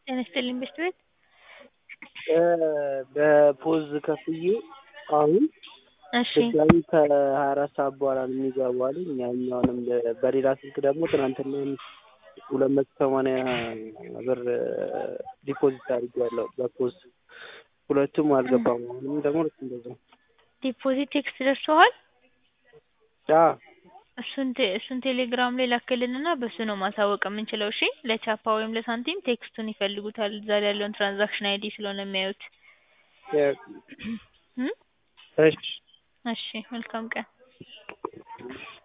ጤና ይስጥልኝ ቤት ቤት በፖዝ ከፍዬ አሁን እሺ ድጋሚ ከሀያ አራት ሰዓት በኋላ ነው የሚገባው አለኝ። ያኛውንም በሌላ ስልክ ደግሞ ትናንትና ሁለት መቶ ሰማንያ ብር ዲፖዚት አድርጌያለሁ በፖዝ ሁለቱም አልገባም። አሁንም ደግሞ ልክ እንደዛው ዲፖዚት ቴክስት ደርሶሃል? አዎ እሱን ቴ- እሱን ቴሌግራም ላይ ላክልንና በሱ ነው ማሳወቅ የምንችለው። እሺ ለቻፓ ወይም ለሳንቲም ቴክስቱን ይፈልጉታል እዛ ላይ ያለውን ትራንዛክሽን አይዲ ስለሆነ የሚያዩት። እም? እሺ እሺ መልካም ቀን